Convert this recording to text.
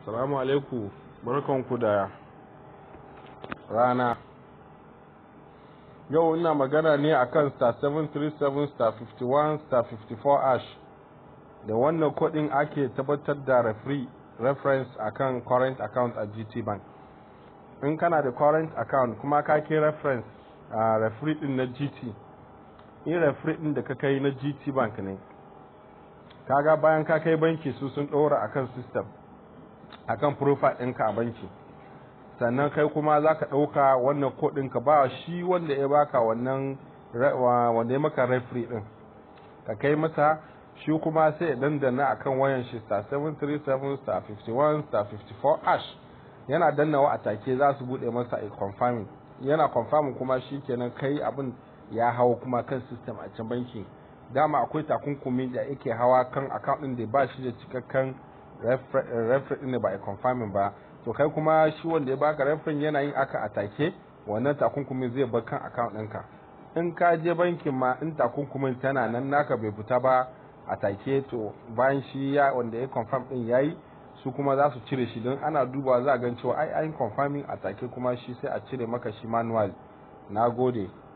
Salamu alaikum barkanku da rana. Yau ina magana ne akan star 737 star 51 star 54 ash da wannan kodin ake tabbatar da referee reference akan current account a GT Bank. In kana da current account kuma ka kai reference a referee din na GT, in referee din da ka kai na GT Bank ne, kaga bayan ka kai banki su sun ɗora akan system akan profile ɗinka a banki sannan kai kuma za ka ɗauka wannan kodin ka ba shi wanda ya baka wannan wanda ya maka referee ɗin ka kai masa shi kuma sai ya dandana akan wayan shi star 737 star 51 star 54 ash yana dannawa a take za su bude masa a confirming yana confirming kuma shi kenan kai abin ya hawa kuma kan system a can banki dama akwai takunkumi da yake hawa kan account din da ba shi da cikakken referee din ba a confirming ba to kai kuma shi wanda ya baka referee yana yin aka a take wannan takunkumin zai bar kan account ɗinka in ka je bankin ma in takunkumin tana nan naka bai fita ba a take to bayan shi ya wanda ya confirm din yayi su kuma za su cire shi don ana dubawa za a gan cewa ai an confirming a take kuma shi sai a cire maka shi manual na gode